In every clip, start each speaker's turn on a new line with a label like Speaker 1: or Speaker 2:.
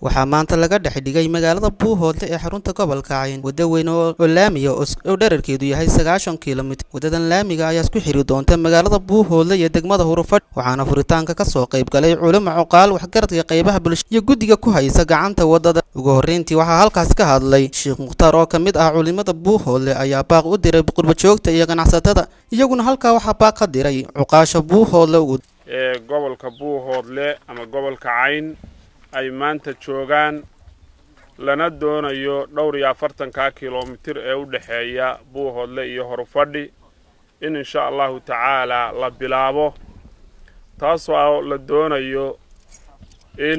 Speaker 1: waxaa maanta laga dhex dhigay magaalada buuhoodle ee xarunta gobolka cayn waddo weyn oo laamiya oo dherarkeedu yahay sagaashan kilomitir waddadan laamiga ayaa isku xiri doonta magaalada buuhoodle iyo degmada hurufadh waxaana furitaanka ka soo qayb galay culimo coqaal waxgaradka qaybaha bulshada iyo guddiga ku haysa gacanta waddada ugu horreyntii waxaa halkaas ka hadlay sheekh mukhtaar oo ka mid ah culimada buuhoodle ayaa baaq u diray qurbajoogta iyo ganacsatada iyaguna halkaa waxaa baaq ka diray cuqaasha buuhoodle
Speaker 2: ee gobolka buuhoodle ama gobolka cayn ay maanta joogaan lana doonayo dhowr iyo afartanka kilomitir ee u dhexeeya buuhoodle iyo horufadhi in insha allahu tacaalaa la bilaabo taasoo la doonayo in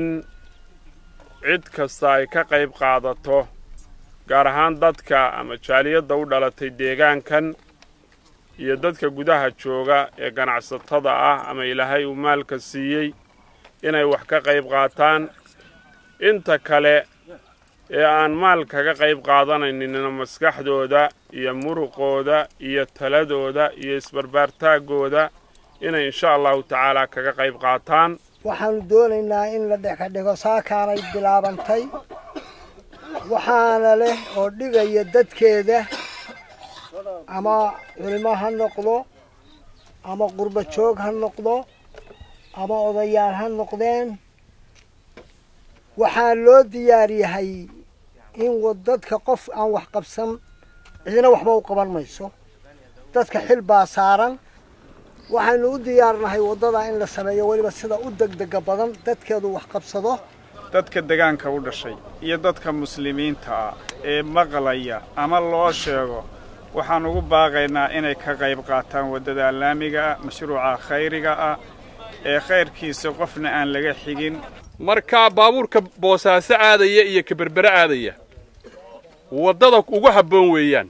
Speaker 2: cid kasta ay ka qayb qaadato gaar ahaan dadka ama jaaliyadda u dhalatay deegaankan iyo dadka gudaha jooga ee ganacsatada ah ama ilaahay uu maalka siiyey inay wax ka qayb qaataan inta kale ee aan maal kaga qayb qaadanaynina maskaxdooda iyo muruqooda iyo taladooda iyo isbarbaartaaggooda inay insha allahu tacaalaa kaga qayb qaataan
Speaker 3: waxaanu doonaynaa in la dheka dhigo saakaanay bilaabantay waxaana leh oo dhigaya dadkeeda ama culimo ha noqdo ama qurba joog ha noqdo ama odayaal ha noqdeen waxaa loo diyaar yahay in dadka qof aan wax qabsan cidina waxba u qaban mayso dadka xil baa saaran waxaynu u diyaarnahay waddada in la sameeyo weliba sida u degdega badan dadkeedu wax qabsado
Speaker 4: dadka degaanka u dhashay iyo dadka muslimiinta ah ee maqlaya ama loo sheego waxaan ugu baaqaynaa inay ka qayb qaataan waddada laamiga ah mashruuca khayriga ah ee khayrkiisa qofna aan laga xigin
Speaker 5: marka baabuurka boosaaso aadaya iyo ka berbere aadaya waddada ugu habboon weeyaan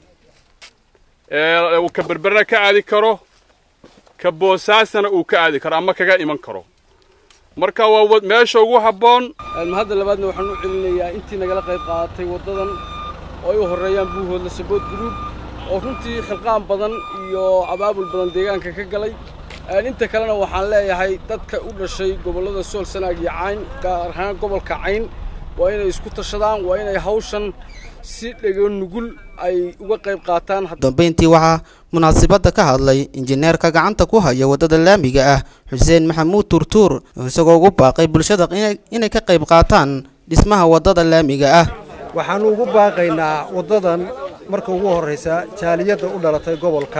Speaker 5: ee uu ka berberena ka aadi karo ka boosaasana uu ka aadi karo ama kaga iman karo marka waa meesha ugu habboon
Speaker 6: hadda labaadna waxaan u celinayaa intii nagala qayb qaadatay waddadan oo ay u horreeyaan buuhoodla sabood guruub oo runtii xilqaan badan iyo abaabul badan deegaanka ka galay inta kalena waxaan leeyahay dadka u dhashay gobollada sool sanaag iyo cayn gaar ahaan gobolka cayn waa inay isku tashadaan waa inay hawshan si dhego nugul ay uga qayb qaataan
Speaker 1: dambayntii waxaa munaasibadda ka hadlay injineerka gacanta ku haya waddada laamiga ah xuseen maxamuud tuurtuur isagoo ugu baaqay bulshada inay ka qayb qaataan dhismaha waddada laamiga ah
Speaker 7: waxaannu ugu baaqaynaa waddadan marka ugu horraysa jaaliyadda u dhalatay gobolka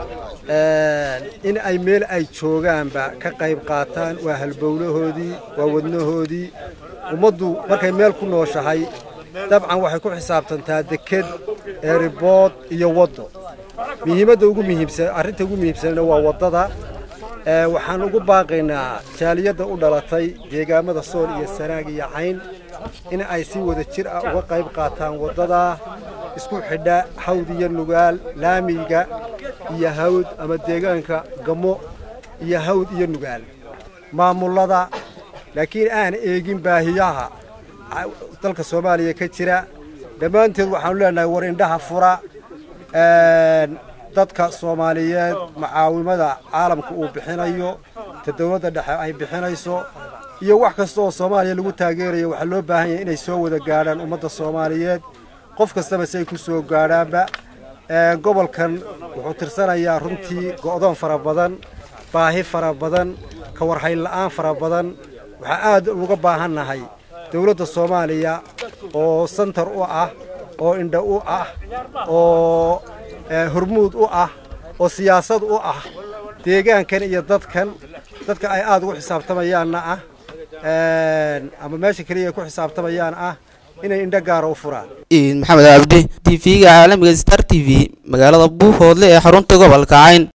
Speaker 7: in ay meel ay joogaanba ka qayb qaataan waa halbowlahoodii waa wadnahoodii ummaddu markay meel ku nooshahay dabcan waxay ku xisaabtantaa deked eeribood iyo waddo muhiimadda ugu muhiimsan arrinta ugu muhiimsanna waa waddada waxaan ugu baaqaynaa jaaliyadda u dhalatay deegaamada sool iyo sanaag iyo cayn in ay si wada jir ah uga qayb qaataan waddadaa isku xidha hawd iyo nugaal laamiga iyo hawd ama deegaanka gamo iyo hawd iyo nugaal maamullada laakiin aan eegin baahiyaha dalka soomaaliya ka jira dhammaanteed waxaanu leenahay war indhaha fura dadka soomaaliyeed macaawimada caalamka uu bixinayo ta dawladda dhexe ay bixinayso iyo wax kasta oo soomaaliya lagu taageerayo waxaa loo baahan yahay inay soo wada gaadhaan ummadda soomaaliyeed qof kastaba si ay ku soo gaadhaanba gobolkan wuxuu tirsanayaa runtii go'doon fara badan baahi fara badan ka warhaynla'aan fara badan waxaa aad uga baahannahay dawladda soomaaliya oo santar u ah oo indha u ah oo hormuud u ah oo siyaasad u ah deegaankan iyo dadkan dadka ay aad ugu xisaabtamayaanna ah ama meesha keliya ay ku xisaabtamayaan ah inay indho gaara u furaan
Speaker 1: maxamed cabdi t v-ga caalamiga star t v magaalada buuhoodle ee xarunta gobolka cayn